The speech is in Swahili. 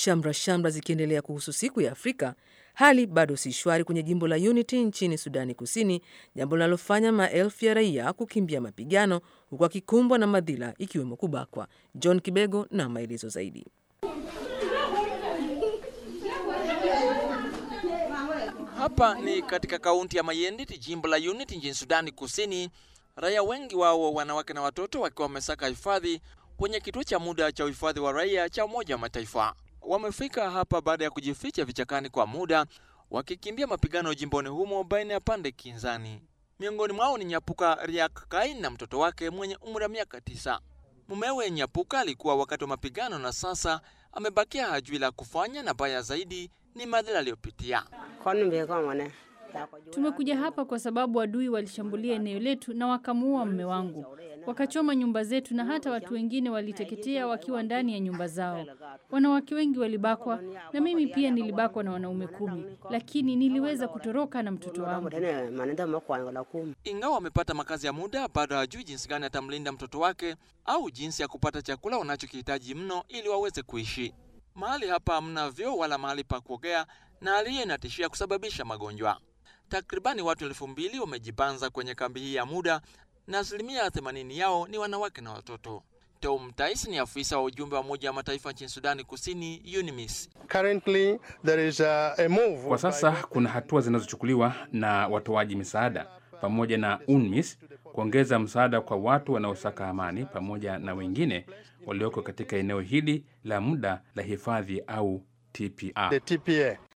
shamra shamra zikiendelea kuhusu siku ya Afrika, hali bado si shwari kwenye jimbo la Unity nchini Sudani Kusini, jambo linalofanya maelfu ya raia kukimbia mapigano huku akikumbwa na madhila ikiwemo kubakwa. John Kibego na maelezo zaidi. Hapa ni katika kaunti ya Mayendit, jimbo la Unity nchini Sudani Kusini. Raia wengi wao wanawake na watoto wakiwa wamesaka hifadhi kwenye kituo cha muda cha uhifadhi wa raia cha Umoja wa Mataifa. Wamefika hapa baada ya kujificha vichakani kwa muda, wakikimbia mapigano jimboni humo baina ya pande kinzani. Miongoni mwao ni Nyapuka Riak Kain na mtoto wake mwenye umri wa miaka tisa. Mumewe Nyapuka alikuwa wakati wa mapigano na sasa amebakia hajui la kufanya, na baya zaidi ni madhila aliyopitia. Tumekuja hapa kwa sababu adui walishambulia eneo letu na wakamuua mume wangu, wakachoma nyumba zetu, na hata watu wengine waliteketea wakiwa ndani ya nyumba zao. Wanawake wengi walibakwa, na mimi pia nilibakwa na wanaume kumi, lakini niliweza kutoroka na mtoto wangu. Ingawa amepata makazi ya muda, bado hajui jinsi gani atamlinda mtoto wake au jinsi ya kupata chakula wanachokihitaji mno ili waweze kuishi. Mahali hapa hamna vyoo wala mahali pa kuogea, na hali hiyo inatishia kusababisha magonjwa. Takribani watu elfu mbili wamejibanza kwenye kambi hii ya muda na asilimia 80 yao ni wanawake na watoto. Tom Tais ni afisa wa ujumbe wa Umoja wa Mataifa nchini Sudani Kusini, UNMISS. Currently, there is a, a move Kwa sasa kuna hatua zinazochukuliwa na watoaji misaada pamoja na UNMISS kuongeza msaada kwa watu wanaosaka amani pamoja na wengine walioko katika eneo hili la muda la hifadhi au TPR. the TPA.